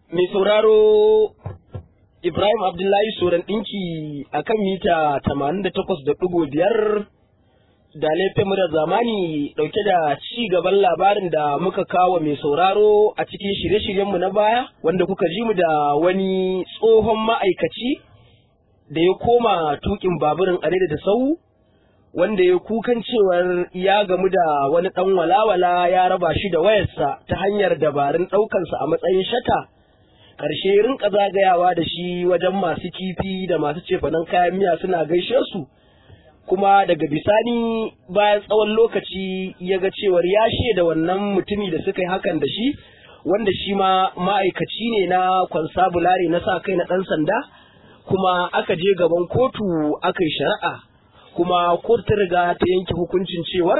mai sauraro Ibrahim Abdullahi Soran ɗinki a kan mita 88.5 da laifin da zamani ɗauke da ci gaban labarin da muka kawo mai sauraro a cikin shirye-shiryenmu na baya wanda kuka ji mu da wani tsohon ma'aikaci da ya koma tukin baburin are da sau wanda ya kukan cewar ya gamu da wani ɗan walawala ya raba shi da wayarsa ta hanyar dabarun ɗaukansa a matsayin shata. ƙarshe rinka zagayawa da shi wajen masu kifi da masu cefanen kayan miya suna gaishe su kuma daga bisani bayan tsawon lokaci ya ga cewar ya da wannan mutumi da suka yi hakan da shi wanda shi ma ma'aikaci ne na kwansabulare na sa kai na ɗan sanda kuma aka je gaban kotu aka yi shari'a kuma kotu ta riga ta yanke hukuncin cewar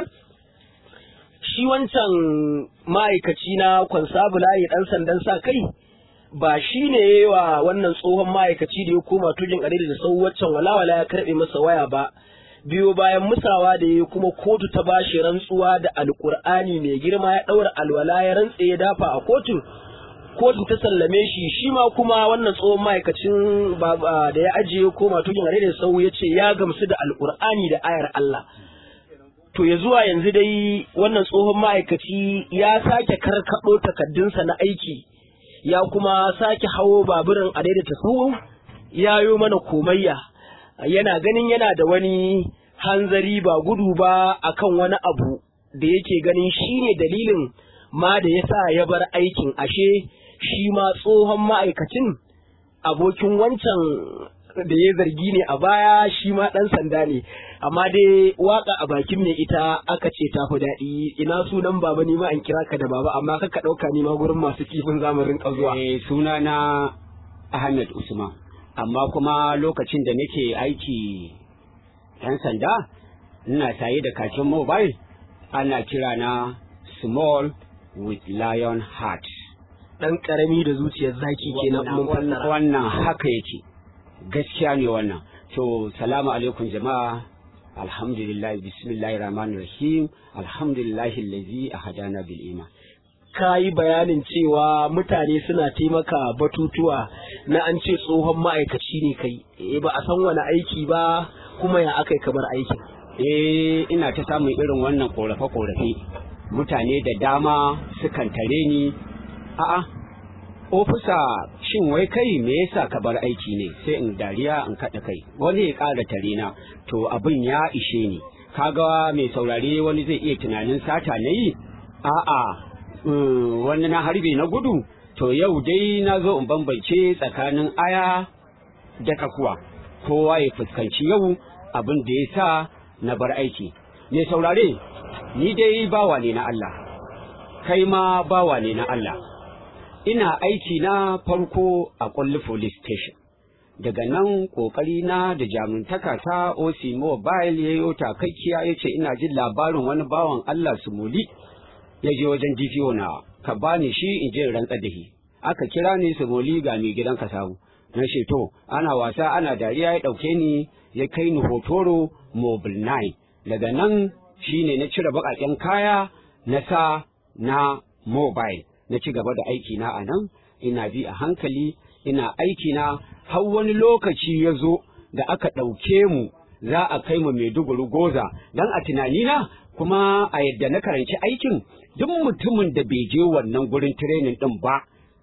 shi wancan ma'aikaci na kwansabulare ɗan sandan sa kai ba shi ne wa wannan tsohon ma'aikaci da ya koma tujin adadi da sau waccan walawala ya karɓe masa waya ba biyo bayan musawa da ya kuma kotu ta bashi rantsuwa da alkur'ani mai girma ya ɗaura alwala ya rantse ya dafa a kotu kotu ta sallame shi shi ma kuma wannan tsohon ma'aikacin da ya ajiye koma tujin adadi da sau ya ce ya gamsu da alkur'ani da ayar Allah to ya zuwa yanzu dai wannan tsohon ma'aikaci ya sake karkaɗo takaddunsa na aiki ya kuma sake hawo baburin a daidaita sahu ya yi mana komayya yana ganin yana da wani hanzari ba gudu ba akan wani abu da yake ganin shine dalilin ma da ya sa ya bar aikin ashe shi ma tsohon ma'aikacin abokin wancan da ya zargi ne a baya shi ma ɗan sanda ne amma dai waka a bakin mai ita aka ce ta fi daɗi ina sunan baba ni ma an kira ka da baba amma kaka ɗauka ni ma gurin masu kifin zamarin zuwa. Eh suna na Ahmed Usman amma kuma lokacin da nake aiki ɗan sanda ina saye da kakin mobile ana kira na small with lion heart. Ɗan ƙarami da zuciyar zaki kenan mun fassara. Wannan haka yake. gaskiya ne wannan to salamu alaikum jama'a alhamdulillah bismillahir rahmanir rahim alhamdulillahi allazi ahadana bil iman ka yi bayanin cewa mutane suna taimaka batutuwa na an ce tsohon ma'aikaci ne kai eh ba a san wani aiki ba kuma ya aka kamar aikin eh ina ta samun irin wannan korafe korafe mutane da dama sukan tare ni a'a ofisa shin wai kai me yasa ka bar aiki ne sai in dariya in kaɗa kai wani ya ƙara tare na to abin ya ishe ni kaga mai saurare wani zai iya tunanin sata na yi a'a wani na harbe na gudu to yau dai na zo in bambance tsakanin aya da kakuwa kowa ya fuskanci yau abin da ya sa na bar aiki mai saurare ni dai bawa ne na Allah kai ma bawa ne na Allah ina aiki na farko a kulli police station daga nan kokari na da jamintaka ta OC mobile ya yi takakkiya ya ce ina jin labarin wani bawan Allah su muli ya je wajen DPO na ka bani shi in je rantsa da aka kira ni su muli ga mai gidan ka samu na ce to ana wasa ana dariya ya dauke ni ya kai ni hotoro mobile 9 daga nan shine na cire baƙaƙen kaya na sa na mobile na ci gaba da aiki na a nan ina bi a hankali ina aiki na har wani lokaci ya zo da aka ɗauke mu za a kai mu Maiduguri goza dan a tunanina kuma a yadda na karanci aikin duk mutumin da bai je wannan gurin training din ba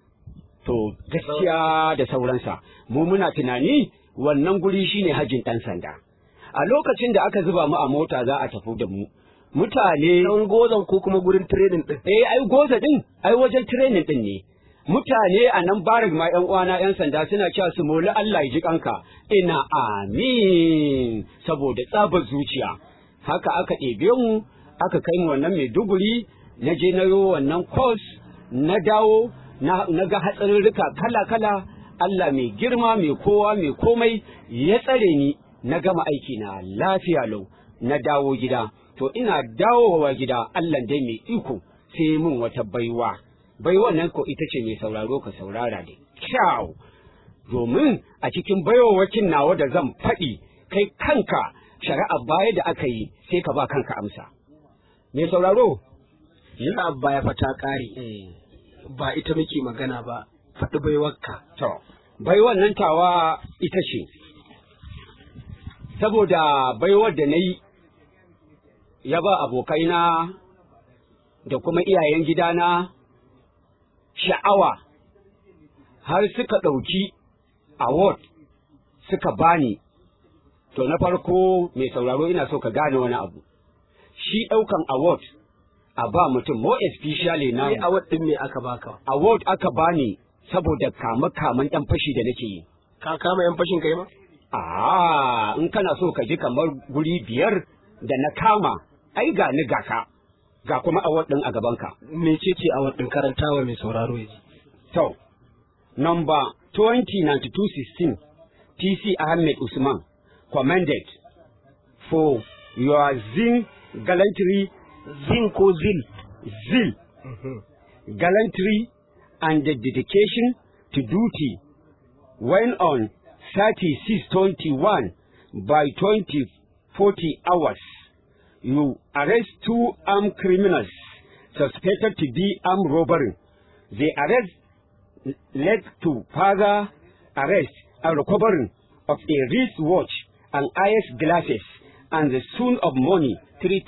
to gaskiya da sauransa mu muna tunani wannan guri shine hajjin ɗan sanda a lokacin da aka zuba mu a mota za a tafi da mu mutane dan gozan ko kuma gurin training din eh ai goza din ai wajen training din ne mutane a nan barik ma yan uwana yan sanda suna cewa su moli Allah ya ji kanka ina amin saboda tsabar zuciya haka aka ɗebe mu aka kai mu wannan Maiduguri na je na yo wannan course na dawo na ga hatsarurruka kala kala Allah mai girma mai kowa mai komai ya tsare ni na gama aiki na lafiya lau na dawo gida to ina dawowa gida Allah dai mai iko sai mun wata baiwa baiwa nan ko ita ce mai sauraro ka saurara da kyau domin a cikin baiwawakin nawa da zan faɗi kai kanka shari'a baya da aka yi sai ka ba kanka amsa mai sauraro shari'a baya fata ƙare ba ita muke magana ba faɗi baiwarka To, bai wannan tawa ita ce, saboda baiwar da na yi ya ba abokaina da kuma iyayen gidana sha'awa har suka ɗauki award suka bani. To, na farko mai sauraro ina so ka gane wani abu. Shi ɗaukan award a ba mutum, more especially na sai a waɗin me aka baka award aka bani saboda kame-kamen ɗan fashi da nake yi. ka kama yan fashin kai ma Ah, in kana so ka ji kamar guri biyar da na kama, ai ga ni ga ka, ga kuma award ɗin a gabanka. mecece a waɗin karantawa mai sauraro ya ji To, number 2092-16, TC Ahmed Usman, commended for your zin gallantry, zin ko zil zeal, gallantry, and the dedication to duty when on 3621 by 2040 hours you arrest two armed criminals suspected to be armed robbery. The arrest led to further arrest and recovery of a wristwatch and eyes glasses and the sum of money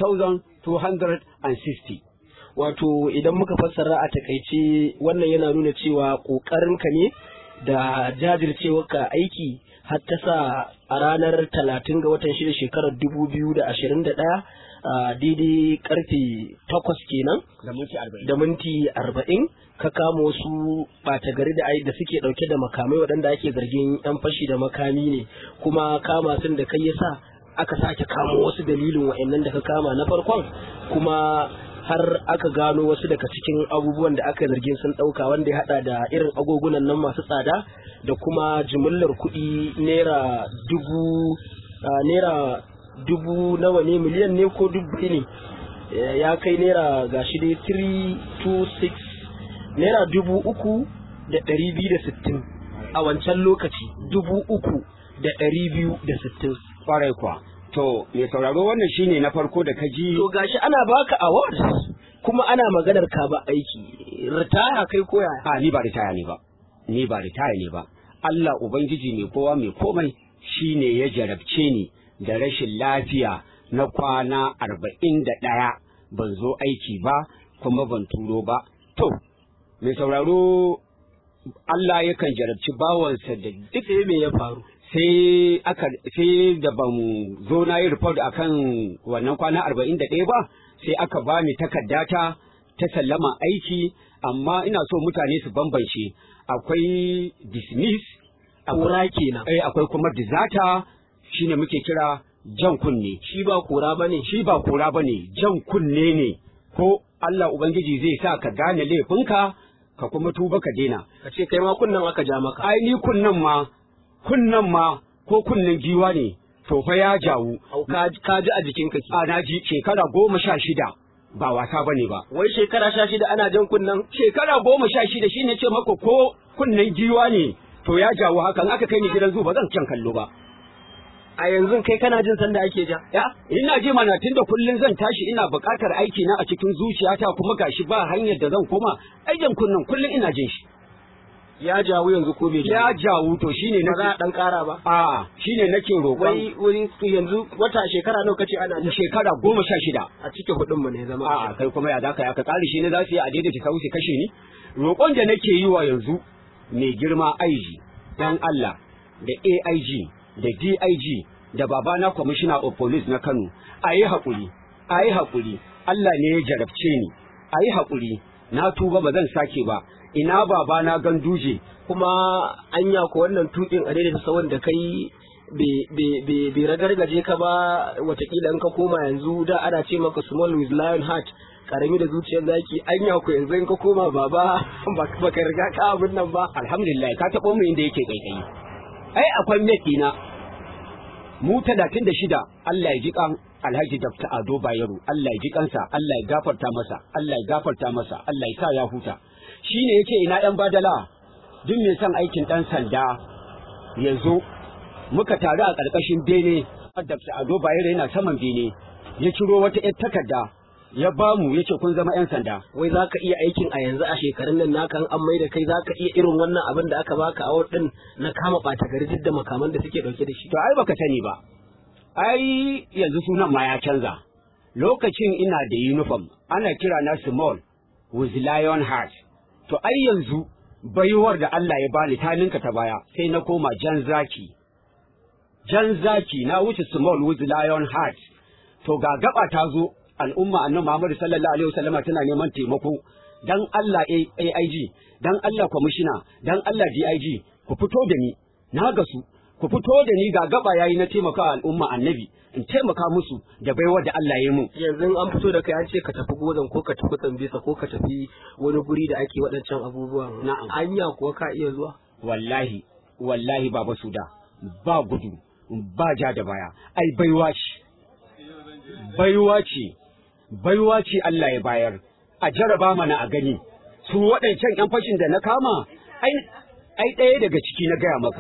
3,260. wato idan muka fassara a takaice wannan yana nuna cewa ƙoƙarinka ne da jajircewarka aiki har ta sa a ranar talatin ga watan shida shekarar dubu biyu da ashirin da ɗaya a daidai karfe takwas kenan Da minti arba'in. da minti arba'in ka kama wasu ɓata gari da ai da suke ɗauke da makamai waɗanda ake zargin 'yan fashi da makami ne kuma kama sun da kai yasa aka sake kamo wasu dalilin wa'annan da ka kama na farkon kuma har aka gano wasu daga cikin abubuwan da aka zargin sun ɗauka wanda ya haɗa da irin agogunan nan masu tsada da kuma jimillar kuɗi naira dubu ah, naira dubu nawa ne miliyan ne ko dubu ne Eh, ya kai naira gashi dai 326 naira dubu uku da ɗari biyu da sittin a wancan lokaci dubu uku da ɗari biyu da sittin Kwarai kuwa. To, mai sauraro wannan shine na farko da ka ji to gashi ana baka award kuma ana maganar ka ba aiki ritaya kai koya a ni ba ritaya ne ba ni ba ritaya ne ba Allah ubangiji mai kowa mai komai shine ya jarabce ni da rashin lafiya na kwana arba'in da ɗaya ban zo aiki ba kuma ban turo ba to mai sauraro Allah yakan jarabci bawansa da duk sai me ya faru sai aka sai da ban zo na yi report akan wannan kwana arba'in da ɗaya ba sai aka bani takardata ta sallama aiki amma ina so mutane su bambance akwai dismiss kora kenan eh, akwai kuma dizata shine muke kira jan kunne shi ba kora bane shi ba kora bane jan kunne ne ko Allah ubangiji zai sa ka gane laifinka ka kuma tuba ka daina ka ce kai ma kunnan aka ja maka ai ni kunnan ma kunnan ma ko kunnen giwa ne to fa ya jawu Au, ka ka ji a jikinka ki a na ji shekara goma sha shida ba wasa bane ba wai shekara sha shida ana jan kunnan shekara goma sha shida shine ce maka ko kunnen giwa ne to ya jawo hakan aka kai ni gidan zu ba zan can kallo ba a yanzu kai kana jin sanda ake ja ya ina ji mana tunda kullun zan tashi ina buƙatar aiki na a cikin zuciyata kuma gashi ba hanyar da zan koma aikin kunnan kullun ina jin shi ya jawo yanzu ko bai ya jawo jawo to shine ba za a nake dan kara ba a shine nake roƙon wai wuri yanzu wata shekara nawa kace ana jan shekara goma sha shida a cikin hudun mu ne zama A'a kai kuma ya zaka ya ka tsari shi ne za su yi a daidaita sau su kashe ni roƙon da nake yi wa yanzu mai girma IG dan Allah da AIG da DIG da babana commissioner of police na Kano a yi haƙuri a yi haƙuri Allah ne ya jarabce ni a yi haƙuri na tuba ba zan sake ba ina babana ganduje kuma anya ko wannan tukin a daidaita sawon da kai bai ragargaje ka ba watakila in ka koma yanzu da ana ce maka small with lion heart karami da zuciyar zaki anya ko yanzu in ka koma baba baka riga ka abin nan ba alhamdulillah ka taɓo mu inda yake kaikayi ai akwai mate ɗina mu talatin da shida Allah ya ji kan Alhaji Dr. Ado Bayero Allah ya ji kansa Allah ya gafarta masa Allah ya gafarta masa Allah ya sa ya huta shine yake ina yan badala duk mai son aikin dan sanda ya zo muka taru a ƙarƙashin bene Dr. Ado Bayero yana saman bene ya ciro wata ƴar takarda ya bamu yace kun zama yan sanda wai za ka iya aikin a yanzu a shekarun nan naka an mai da kai za ka iya irin wannan abin da aka baka a din na kama ɓata gari duk da makaman da suke ɗauke da shi to ai baka sani ba ai yanzu sunan ma ya canza lokacin ina da uniform ana kira na small with lion heart to ai yanzu baiwar da Allah ya bani ta ninka ta baya sai na koma jan zaki jan zaki na wuce small with lion heart to ga gaba ta zo al'umma annabi Muhammad sallallahu alaihi wasallama tana neman taimako dan Allah AIG dan Allah commissioner dan Allah DIG ku fito da ni na gasu ku fito da ni ga gaba yayi na taimaka al'umma annabi in taimaka musu da baiwar da Allah ya mun yanzu an fito da kai an ce ka tafi gozan ko ka tafi tsambisa ko ka tafi wani guri da ake waɗancan abubuwan Na'am. anya kuwa ka iya zuwa wallahi wallahi baba suda ba gudu ba ja da baya ai baiwa ce baiwa ce baiwa ce Allah ya bayar a jaraba mana a gani su waɗancan ƴan fashin da na kama ai ai ɗaya daga ciki na gaya maka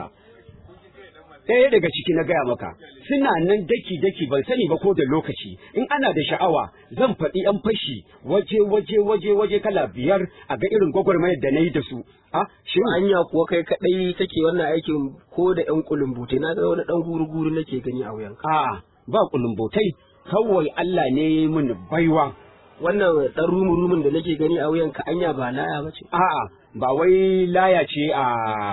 ɗaya daga ciki na gaya maka suna nan daki daki ban sani ba ko da lokaci in ana da sha'awa zan faɗi ƴan fashi waje waje waje waje kala biyar a ga irin gwagwarmayar da na yi da su a shin anya kuwa kai kaɗai kake wannan aikin ko da ƴan kulumbutai na ga wani ɗan guru-guru nake gani a wuyanka a ba kulumbotai kawai Allah ne ya yi min baiwa wannan ɗan rumu-rumun da nake gani a wuyanka anya ba laya ba ce a'a ba wai laya ce a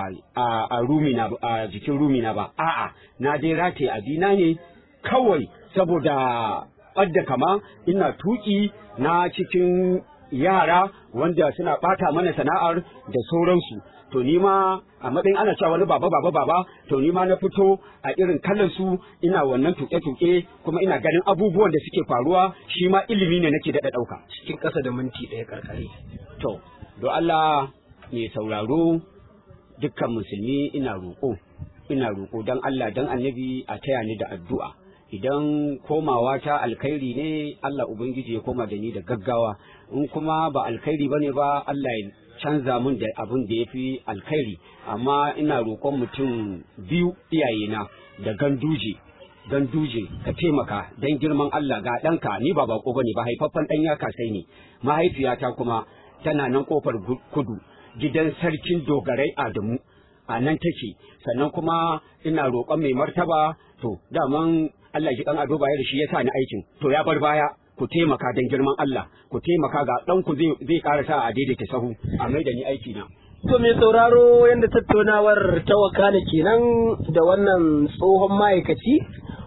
a a rumina ba- a jikin rumina ba a'a na dai rataye abina ne kawai saboda ɓadda kama ina tuki na cikin yara wanda suna ɓata mana sana'ar da sauransu to ni ma a matsayin ana cewa wani baba baba baba to ni ma na fito a irin kallon su ina wannan tuke-tuke kuma ina ganin abubuwan da suke faruwa shi ma ilimi ne nake daɗa ɗauka cikin ƙasa da minti ɗaya karkare To, do Allah mai sauraro dukkan musulmi ina roƙo, ina roƙo don Allah don annabi a taya ni da addu'a. Idan komawa ta alkhairi ne Allah Ubangiji ya koma da ni da gaggawa, in kuma ba alkhairi ba ne ba Allah ya canza mun da abin da ya fi alkhairi, amma ina roƙon mutum biyu iyayena da ganduje. ganduje ka taimaka don girman Allah ga ɗanka ni ba bako bane ba haifaffen ɗan ya kasai ne mahaifiyata kuma tana nan kofar gu- kudu gidan sarkin dogarai Adamu a nan take sannan kuma ina roƙon mai martaba to daman Allah ji ɗan ado baya da shi ya sa ni aikin to ya bar baya ku taimaka don girman Allah ku taimaka ga ɗanku zai zai ƙara sa a daidaita sahu a mai da ni aiki na To mai sauraro yadda tattaunawar ta wakana kenan da wannan tsohon ma'aikaci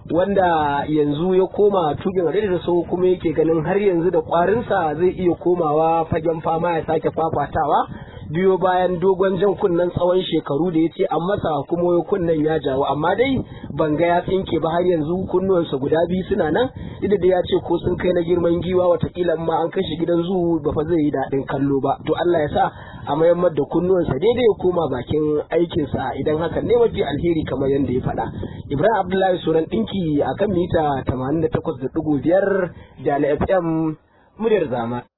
wanda yanzu ya koma tukin hadari da so kuma yake ganin har yanzu da kwarinsa zai iya komawa fagen fama ya sake fafatawa biyo bayan dogon jan kunnen tsawon shekaru da ya ce an masa kuma wai kunnen ya jawo amma dai ban ga ya tsinke ba har yanzu kunnuwansa guda biyu suna nan duk da ya ce ko sun kai na girman giwa watakila ma an kashe gidan zu ba fa zai yi daɗin kallo ba to Allah ya sa a mayammar da kunnuwansa daidai ya koma bakin aikinsa idan hakan ne mafi alheri kamar yadda ya faɗa Ibrahim Abdullahi Suran ɗinki akan mita 88.5 da na FM muryar zama